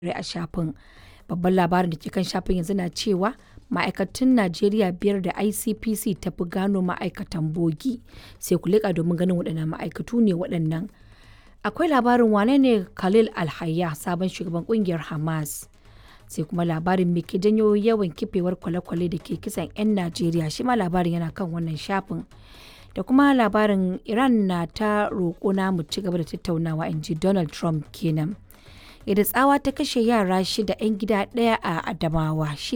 a shafin. Babban labarin da ke kan shafin yanzu na cewa ma'aikatun Najeriya biyar da ICPC ta fi gano ma'aikatan bogi. Sai ku leƙa domin ganin waɗanne ma'aikatu ne waɗannan. Akwai labarin wane ne Khalil Alhayya sabon shugaban ƙungiyar Hamas. Sai kuma labarin me ke janyo yawan kifewar kwale-kwale da ke kisan 'yan Najeriya shi ma labarin yana kan wannan shafin. Da kuma labarin Iran na ta roƙo na mu ci gaba da tattaunawa in ji Donald Trump kenan. Yadda tsawa ta kashe yara shida 'yan gida ɗaya a Adamawa shi